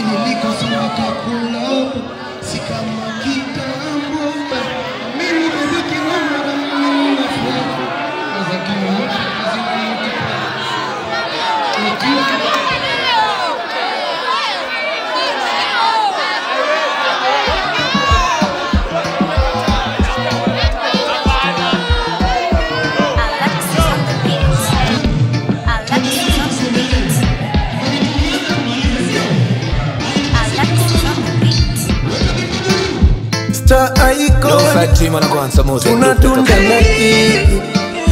Nilikosoka kulabo si kama kitambo. Mimi bebe kinoma na mimi na furaha. Kaza kimoja kazi moja. Alexis on the beat. Alexis on the beat. Alexis on the beat. Star icon Alongside Team and Kwanza Music Group, tunadunda na hii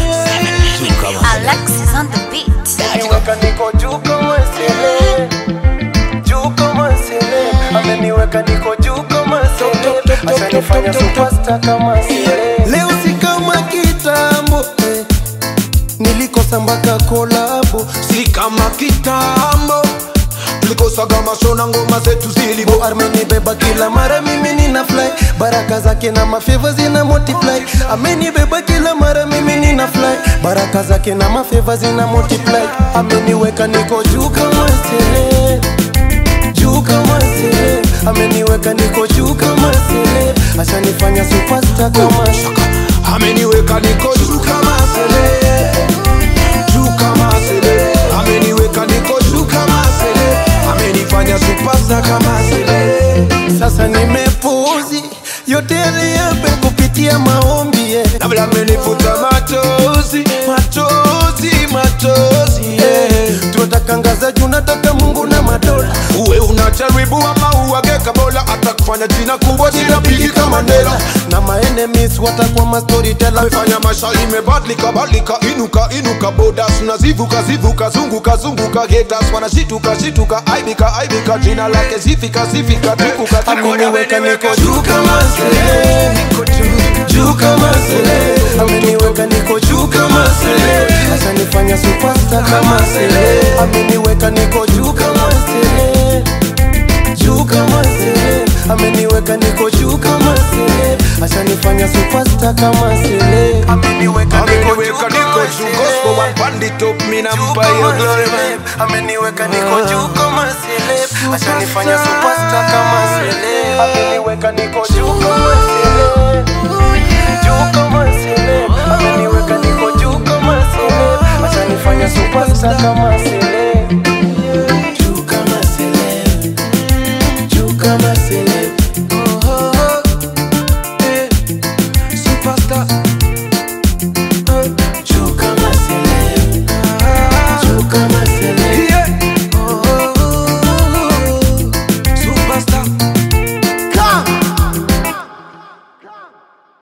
Alexis on the beat. Ameniweka niko juu kama sele Juu kama sele Ameniweka niko juu kama sele Ashanifanya superstar kama sele Leo si kama kitambo eh. Nilikosa mpaka kolabo si kama kitambo tulikosaga masho na ngoma zetu zilibo Bo amenibeba kila mara mimi nina fly baraka zake na mafeva zina multiply amenibeba kila mara mimi nina fly baraka zake na mafeva zina multiply ameniweka niko juu kama sele juu kama sele ameniweka niko juu kama sele ashanifanya superstar kama shaka ameniweka niko juu kama sele juu kama sele ameniweka niko juu kama sele amenifanya supasa kama sele sasa nimepuzi yote yaliyape kupitia maombi yeah. na vile amenifuta machozi machozi machozi yeah. tunatakangaza juu nataka mungu na madola uwe unajaribu ama uwageka bola hata kufanya jina kubwa jina pigi kama Mandela na maenemies watakuwa mastoryteller amefanya maisha imebadilika badilika inuka inuka bodas unazivuka zivuka zunguka zunguka getas wanashituka shituka aibika aibika jina lake zifika zifika tukuka ameniweka niko juu kama sele juu kama sele ameniweka niko juu kama sele asanifanya superstar kama sele ameniweka niko juu kama sele juu kama sele ameniweka niko juu kama sele asanifanya superstar kama sele ameniweka ameniweka niko juu gospel one bandit up mimi nampa hiyo glory man ameniweka niko juu kama celeb ashanifanya superstar kama celeb ameniweka niko juu kama celeb juu kama celeb ameniweka niko juu kama celeb ashanifanya superstar kama celeb